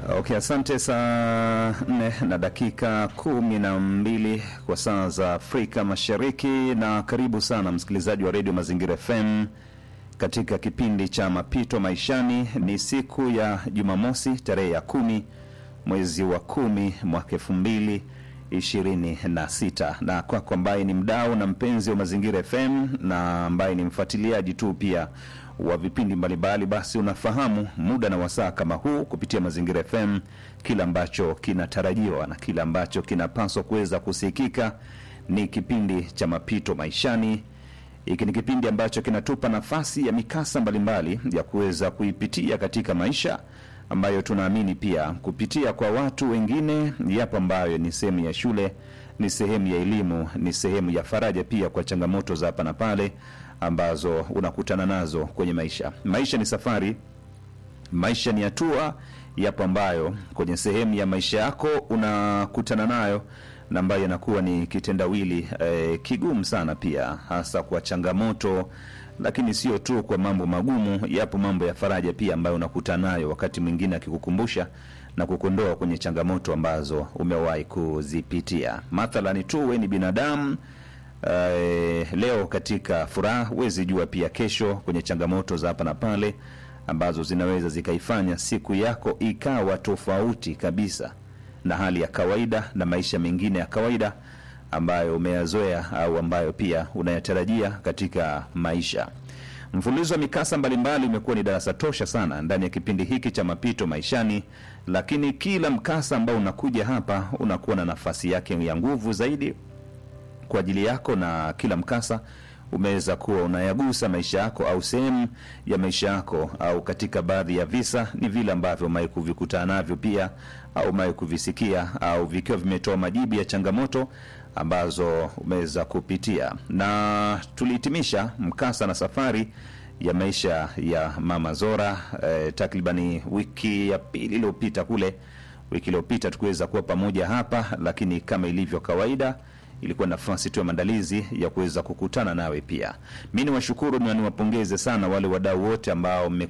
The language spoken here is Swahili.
Okay, asante. Saa nne na dakika kumi na mbili kwa saa za Afrika Mashariki, na karibu sana msikilizaji wa redio Mazingira FM katika kipindi cha mapito maishani. Ni siku ya Jumamosi tarehe ya kumi mwezi wa kumi mwaka elfu mbili ishirini na sita na kwako ambaye ni mdau na mpenzi wa Mazingira FM na ambaye ni mfuatiliaji tu pia wa vipindi mbalimbali, basi unafahamu muda na wasaa kama huu kupitia Mazingira FM, kile ambacho kinatarajiwa na kile ambacho kinapaswa kuweza kusikika ni kipindi cha mapito maishani. Hiki ni kipindi ambacho kinatupa nafasi ya mikasa mbalimbali ya kuweza kuipitia katika maisha ambayo tunaamini pia kupitia kwa watu wengine, yapo ambayo ni sehemu ya shule, ni sehemu ya elimu, ni sehemu ya faraja pia kwa changamoto za hapa na pale ambazo unakutana nazo kwenye maisha. Maisha ni safari, maisha ni hatua, yapo ambayo kwenye sehemu ya maisha yako unakutana nayo na ambayo inakuwa ni kitendawili eh, kigumu sana pia, hasa kwa changamoto lakini sio tu kwa mambo magumu, yapo mambo ya faraja pia ambayo unakutana nayo wakati mwingine, akikukumbusha na kukondoa kwenye changamoto ambazo umewahi kuzipitia. Mathalani tu we ni binadamu eh, leo katika furaha, huwezi jua pia kesho kwenye changamoto za hapa na pale ambazo zinaweza zikaifanya siku yako ikawa tofauti kabisa na hali ya kawaida na maisha mengine ya kawaida ambayo umeyazoea au ambayo pia unayatarajia katika maisha. Mfululizo wa mikasa mbalimbali umekuwa ni darasa tosha sana ndani ya kipindi hiki cha mapito maishani, lakini kila mkasa ambao unakuja hapa unakuwa na nafasi yake ya nguvu zaidi kwa ajili yako, na kila mkasa umeweza kuwa unayagusa maisha yako au sehemu ya maisha yako, au katika baadhi ya visa ni vile ambavyo umewahi kuvikutana navyo pia au umewahi kuvisikia au vikiwa vimetoa majibu ya changamoto ambazo umeweza kupitia. Na tulihitimisha mkasa na safari ya maisha ya Mama Zora eh, takribani wiki ya pili iliyopita kule. Wiki iliyopita tukuweza kuwa pamoja hapa, lakini kama ilivyo kawaida ilikuwa nafasi tu ya maandalizi ya kuweza kukutana nawe pia. Mi ni washukuru na niwapongeze sana wale wadau wote ambao